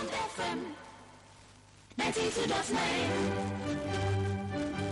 Bond FM 92.9.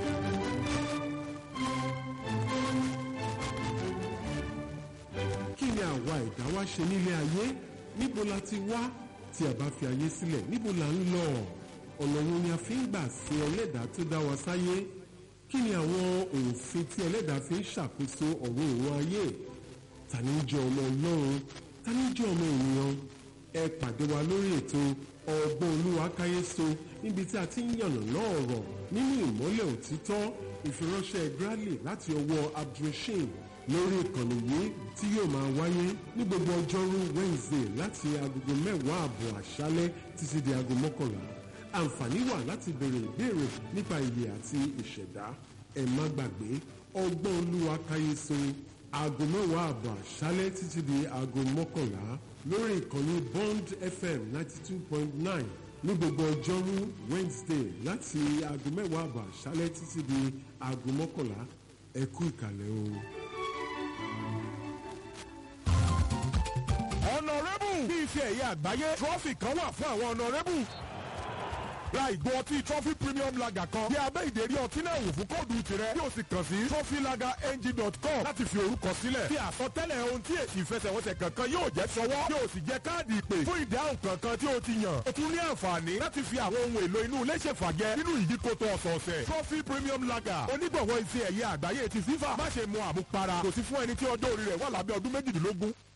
kí ni àwa ẹ̀dá wa ṣe nílé ayé níbo la ti wá tí a bá fi ayé sílẹ̀ níbo la ń lọ ọ̀nà wo ni a fi ń gbà sí ẹlẹ́dàá tó dá wa sáyé kí ni àwọn òfin tí ẹlẹ́dàá fi ń ṣàkóso ọ̀rọ̀ òun ayé ta ni ń jẹ́ ọmọ ọlọ́run ta ni ń jẹ́ ọmọ ènìyàn ẹ pàdé wa lórí ètò ọgbọ́n olúwa káyéso níbi tí a ti ń yànnàná ọ̀rọ̀ nínú ìmọ́lẹ̀ òtítọ́ ìfiránṣẹ́ Bradley láti ọwọ́ abdulrasheed lórí ìkànnì yìí tí yóò máa wáyé ní gbogbo ọjọ́rú Wednesday láti agogo mẹ́wàá àbọ̀ àṣálẹ́ títí di aago mọ́kànlá àǹfààní wà láti béèrè ìbéèrè nípa ìyè àti ìṣẹ̀dá ẹ má gbàgbé ọgbọ́n olúwa káyéso aago mẹ́wàá àbọ̀ àṣálẹ́ títí di aago mọ́kànlá lórí ìkànnì Bond FM ninety two point nine ní gbogbo ọjọ́rú Wednesday láti aago mẹ́wàá àbọ̀ àṣálẹ́ títí di aago mọ́kànlá ẹ kú ìkàlẹ̀ o. ọ̀nàrẹ́bù ní ife ẹ̀yẹ àgbáyé trọ́fì kan wà fún àwọn ọ̀nàrẹ́bù. ra ìgò ọtí trophy premium lager kan bí abẹ́ ìdérí ọtí náà wò fún kóòdù tirẹ̀ yóò sì kàn sí trophylagerng.com láti fi orúkọ sílẹ̀. fi àsọtẹ́lẹ̀ ohun tí èsì ìfẹsẹ̀wọnsẹ̀ kankan yóò jẹ́ sọwọ́ yóò sì jẹ́ káàdì ìpè fún ìdáhùn kankan tí o ti yàn. o tún ní àǹfààní láti fi àwọn ohun èlò inú ilé ṣèfàjẹ nínú ìyíkoto ọ̀sọ̀ọ̀sẹ̀. trophy premium lager onígbọ̀wọ́ ife ẹ̀yẹ àgbáyé ti FIFA má ṣe mu àmupara kò sí fún ẹni tí ọjọ́ orí rẹ̀ wà lábẹ́ ọdún méjìdínlógún